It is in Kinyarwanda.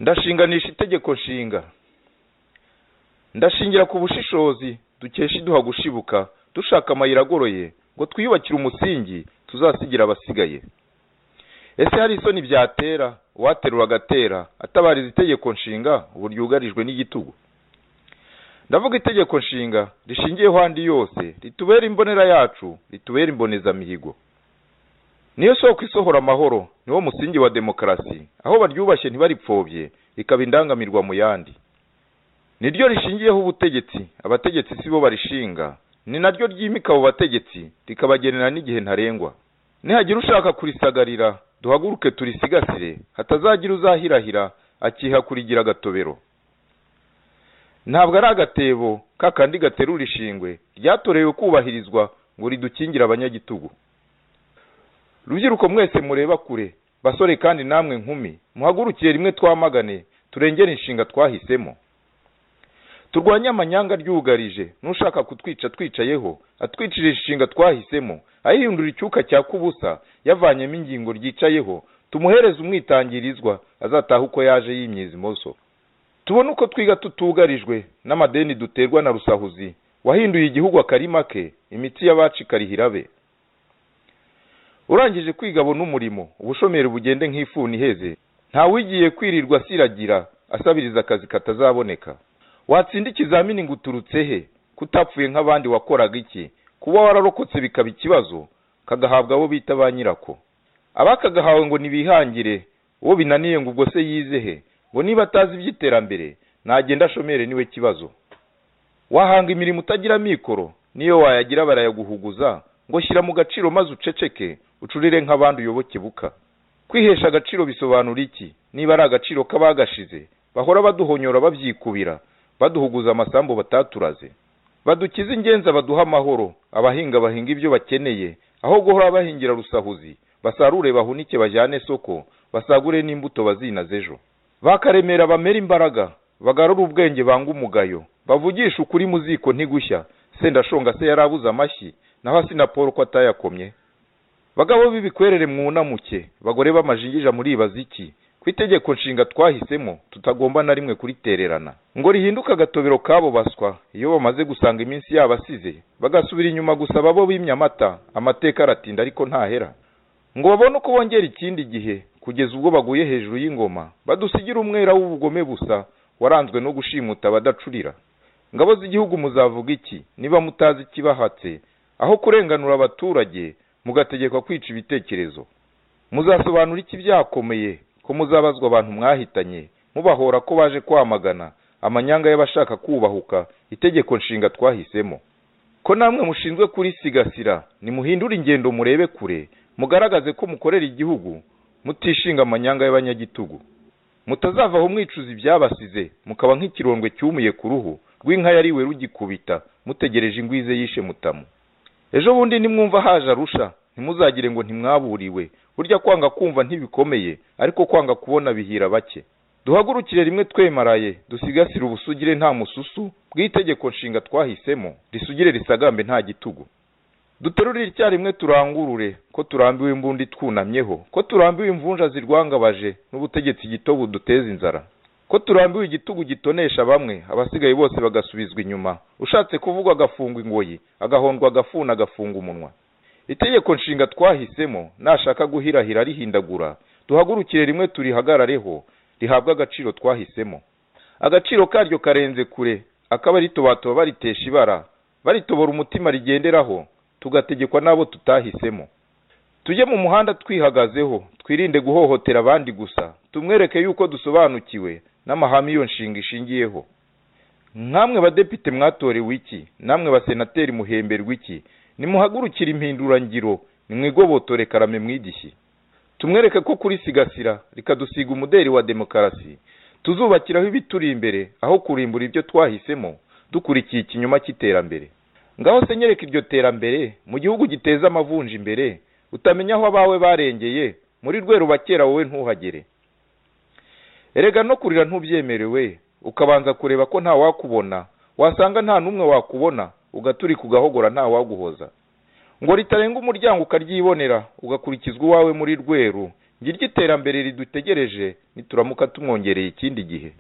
ndashinganisha itegeko nshinga ndashingira ku bushishozi dukesha iduha gushibuka dushaka amayira agoroye ngo twiyubakire umusingi tuzasigira abasigaye ese hari isoni byatera uwaterura agatera atabariza itegeko nshinga ubu ryugarijwe n'igitugu ndavuga itegeko nshinga rishingiyeho andi yose ritubera imbonera yacu ritubera imbonezamihigo niyo soko isohora amahoro niwo musingi wa demokarasi aho baryubashye ntibaripfobye rikaba indangamirwa mu yandi niryo rishingiyeho ubutegetsi abategetsi si bo barishinga ni naryo ryimika abo bategetsi rikabagenera n'igihe ntarengwa nihagira ushaka kurisagarira duhaguruke turisigasire hatazagira uzahirahira akiha kurigira agatobero ntabwo ari agatebo kakandi gaterura ishingwe ryatorewe kubahirizwa ngo ridukingire abanyagitugu rubyiruko mwese mureba kure basore kandi namwe nkumi muhagurukiye rimwe twamagane turengere inshinga twahisemo turwanye amanyanga ryugarije n'ushaka kutwica twicayeho atwicira inshinga twahisemo ayihindura icyuka cya kubusa yavanyemo ingingo ryicayeho tumuhereze umwitangirizwa azataha uko yaje yimyiza imoso tubone uko twiga tutugarijwe n'amadeni duterwa na rusahuzi wahinduye igihugu akarima ke imitsi y'abacikariha be urangije kwiga abona umurimo ubushomeri bugende nk'ifuni iheze ntawigiye kwirirwa asiragira asabiriza akazi katazaboneka watsinda ikizamini ngo uturutse he kutapfuye nk'abandi wakoraga iki kuba wararokotse bikaba ikibazo kagahabwa abo bita ba nyirako abakagahawe ngo ntibihangire uwo binaniye ngo ubwo se yize he ngo niba atazi iby'iterambere nagenda ashomere niwe kibazo wahanga imirimo utagira mikoro niyo wayagira barayaguhuguza ngo shyira mu gaciro maze uceceke ucurire nk'abandi uyoboke buka kwihesha agaciro bisobanura iki niba ari agaciro k'abagashize bahora baduhonyora babyikubira baduhuguza amasambu bataturaze badukize ingenzi baduha amahoro abahinga bahinga ibyo bakeneye aho guhora bahingira rusahuzi basarure bahunike bajyane soko basagure n'imbuto bazinaze ejo bakaremera bamera imbaraga bagarura ubwenge banga umugayo bavugisha ukuri mu ziko ntigushya sendashonga se yarabuze amashyi naho asina paul ko atayakomye bagabo b'ibikwerere mwunamuke bagore b'amajingija muribaza iki ku itegeko nshinga twahisemo tutagomba na rimwe kuritererana ngo rihinduke agatobero kabo baswa iyo bamaze gusanga iminsi yabo asize bagasubira inyuma gusaba bo bimya amata amateka aratinda ariko ntahera ngo babone uko bongera ikindi gihe kugeza ubwo baguye hejuru y'ingoma badusigira umwera w'ubugome busa waranzwe no gushimuta abadacurira ngabo z'igihugu muzavuga iki niba mutazi ikibahatse aho kurenganura abaturage mugategekwa kwica ibitekerezo muzasobanura iki byakomeye ko muzabazwa abantu mwahitanye mubahora ko baje kwamagana amanyanga y'abashaka kubahuka itegeko nshinga twahisemo ko namwe mushinzwe kurisigasira nimuhindure ingendo murebe kure mugaragaze ko mukorera igihugu mutishinga amanyanga y'abanyagitugu mutazavaho mwicuza ibyabasize mukaba nk'ikirondwe cyumuye ku ruhu rw'inka yariwe rugikubita mutegereje ingwize yishe mutamu ejo bundi nimwumva haje arusha ntimuzagire ngo ntimwaburiwe burya kwanga kumva ntibikomeye ariko kwanga kubona bihira bake duhagurukire rimwe twemaraye dusigasire ubusugire nta mususu bw'itegeko nshinga twahisemo risugire risagambe nta gitugu duterurire icyarimwe turangurure ko turambiwe imbundi twunamyeho ko turambiwe imvunja zirwangabaje n'ubutegetsi gito buduteza inzara ko turambiwe igitugu gitonesha bamwe abasigaye bose bagasubizwa inyuma ushatse kuvuga agafungwa ingoyi agahondwa agafuna agafunga umunwa itegeko nshinga twahisemo nashaka guhirahira rihindagura duhagurukire rimwe turihagarareho rihabwe agaciro twahisemo agaciro karyo karenze kure akaba ritobatoma baritesha ibara baritobora umutima rigenderaho tugategekwa n'abo tutahisemo tujye mu muhanda twihagazeho twirinde guhohotera abandi gusa tumwereke yuko dusobanukiwe n'amahame iyo nshinga ishingiyeho nk'amwe badepite mwatorewe iki namwe basenateri muhemberwa iki nimuhagurukire impindurangiro nimwigobotore karame mwigishye tumwereke ko kurisigasira rikadusiga umuderi wa demokarasi tuzubakiraho ibituri imbere aho kurimbura ibyo twahisemo dukurikiye ikinyuma cy'iterambere ngaho se nyereka iryo terambere mu gihugu giteza amavunja imbere utamenya aho abawe barengeye muri rwe rubakera wowe ntuhagere erega no kurira ntubyemerewe ukabanza kureba ko nta wakubona wasanga nta n'umwe wakubona ugaturika ugahogora nta waguhoza ngo ritarenga umuryango ukaryibonera ugakurikizwa iwawe muri rweru ngiryo iterambere ridutegereje nituramuka tumwongereye ikindi gihe